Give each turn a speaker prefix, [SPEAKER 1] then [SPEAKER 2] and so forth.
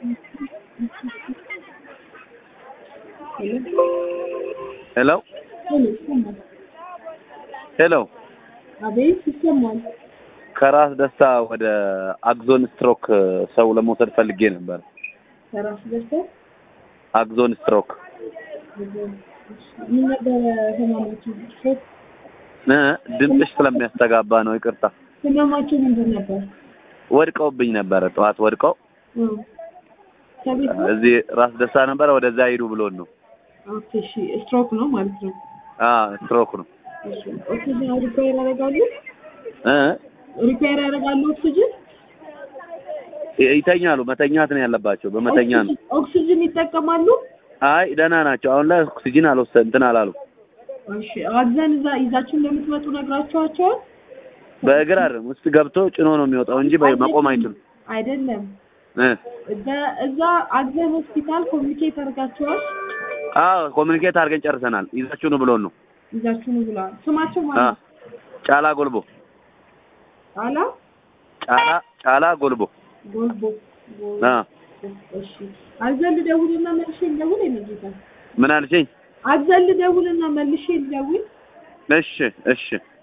[SPEAKER 1] ሄሎ ሄሎ
[SPEAKER 2] አቤት ይሰማል።
[SPEAKER 1] ከራስ ደስታ ወደ አግዞን ስትሮክ ሰው ለመውሰድ ፈልጌ ነበር።
[SPEAKER 2] ከራስ ደርሰ
[SPEAKER 1] አግዞን ስትሮክ
[SPEAKER 2] ምን ነበረ ህመማችሁ? ሶስት
[SPEAKER 1] እ ድምፅሽ ስለሚያስተጋባ ነው። ይቅርታ።
[SPEAKER 2] ህመማችሁ ምንድን ነበር?
[SPEAKER 1] ወድቀውብኝ ነበረ። ጠዋት ወድቀው
[SPEAKER 2] እ ከቤት ነው?
[SPEAKER 1] እዚህ ራስ ደስታ ነበረ። ወደዛ ሂዱ ብሎን ነው።
[SPEAKER 2] ኦኬ እሺ፣ ስትሮክ ነው ማለት ነው።
[SPEAKER 1] አ ስትሮክ ነው
[SPEAKER 2] እሺ፣ ኦክሲጅን ሪኳየር ያደርጋሉ?
[SPEAKER 1] እ
[SPEAKER 2] ሪኳየር ያደርጋሉ ኦክሲጅን?
[SPEAKER 1] ይተኛሉ። መተኛት ነው ያለባቸው። በመተኛ ነው።
[SPEAKER 2] ኦክሲጅን- ኦክሲጅን ይጠቀማሉ?
[SPEAKER 1] አይ ደህና ናቸው። አሁን ላይ ኦክሲጂን አልወሰድ እንትን አላሉ።
[SPEAKER 2] እሺ፣ አዘን እዛ ይዛችሁ እንደምትመጡ ነግራችኋቸዋል?
[SPEAKER 1] በእግር አይደለም ውስጥ ገብቶ ጭኖ ነው የሚወጣው እንጂ በ- መቆም አይችሉም።
[SPEAKER 2] አይደለም።
[SPEAKER 1] እ
[SPEAKER 2] እዛ እዛ አግዘን ሆስፒታል ኮሚኒኬት አድርጋችኋል?
[SPEAKER 1] አዎ ኮሚኒኬት አድርገን ጨርሰናል። ይዛችሁ ነው ብሎን ነው።
[SPEAKER 2] ይዛችሁ ነው ብለዋል። ስማቸው
[SPEAKER 1] አ
[SPEAKER 2] ማለት
[SPEAKER 1] ጫላ ጎልቦ
[SPEAKER 2] አላ
[SPEAKER 1] ጫላ ጫላ ጎልቦ
[SPEAKER 2] ጎልቦ
[SPEAKER 1] አ
[SPEAKER 2] እሺ አዘን ልደውልና መልሼ ልደውል የነጌታ
[SPEAKER 1] ምን አልሽኝ?
[SPEAKER 2] አዘን ልደውልና መልሼ ልደውል
[SPEAKER 1] እሺ እሺ